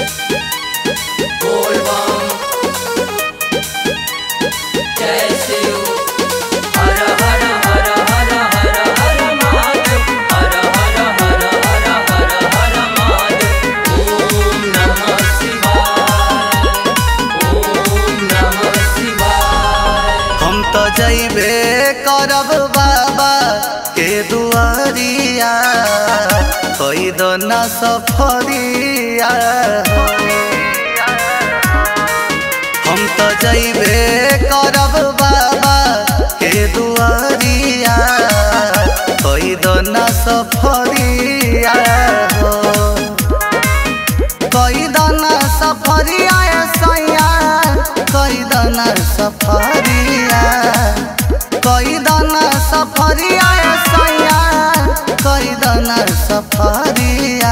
बोल बम जय शिव हर हर हर हर हर हर महादेव हर हर हर हर हर हर महादेव ओम नमः शिवाय ओम नमः शिवाय हम तो जैबे करब बाबा के दुआरिया कोई दो न सफरिया हम तो जैबे करब बाबा के दुआरिया कोई दो न सफरिया हो कोई दाना सफरिया सैया कोई दाना सफरिया कोई दाना सफरिया सैया कोई दाना सफरिया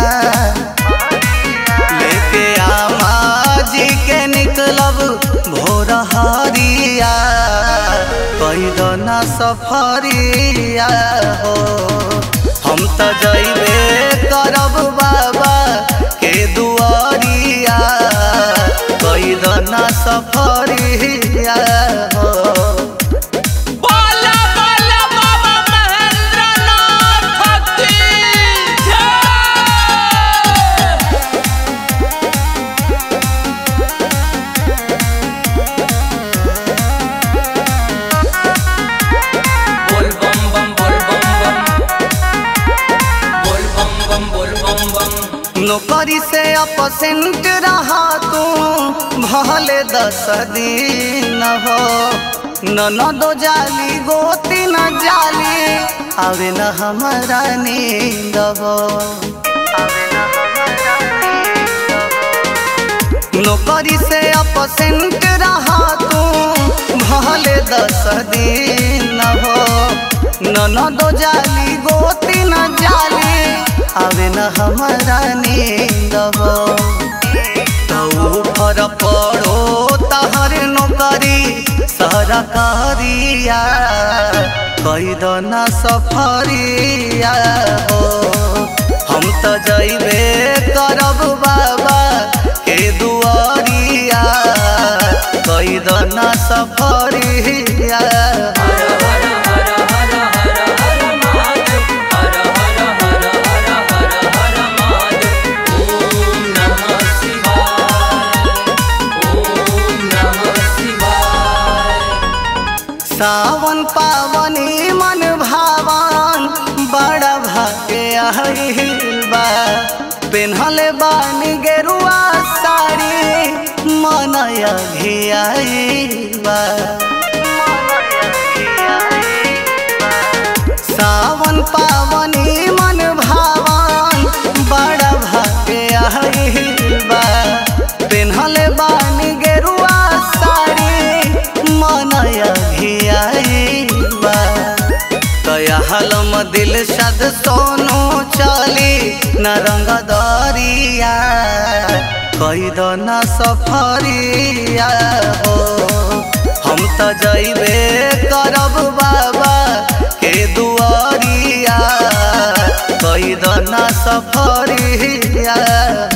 लेके आमा जी के निकलब भोर हरिया कोई दाना सफरिया हो हम तो जैबे करब बाबा के दुआरिया कोई दाना सफरिया हो बाला बाला बाबा महेंद्र नाथ की जय बोल बम बम बोल बम बम बोल बम बम बोल बम बम नौकरी से अपसेंट रहा तू भले दस दिन हो ननदो जाली गोती न जाली आवे न हमारा नींद हो आवे न हमारा नींद हो। नौकरी से अपसेंट रहा तू भले दस दिन हो ननदो जाली गोती न जाली आवे न हमारा नींद हो तऊ फर पड़ो तहर नौकरी सरकारिया कई दो न सफरिया हो हम तो जैबे करब बाबा के दुआरिया कई दो न सफरिया हर हर हर हर हर हर महादेव हर हर हर हर हर हर महादेव ओम नमः शिवाय ओम नमः शिवाय सावन पावनी मन भावन बड़ा भागे आइल बा पेन्हले बानी गेरुआ साड़ी मनय घियाइल बा सावन पावनी मन भावन बड़ा भागे आइल बा पेन्हले बानी गेरुआ साड़ी मनय घियाइल बा कया हलम दिल सद सोनू चली न रंग दरिया कई दो न सफरिया हो हम तो जैबे करब बाबा के दुआरिया कई दो न सफरिया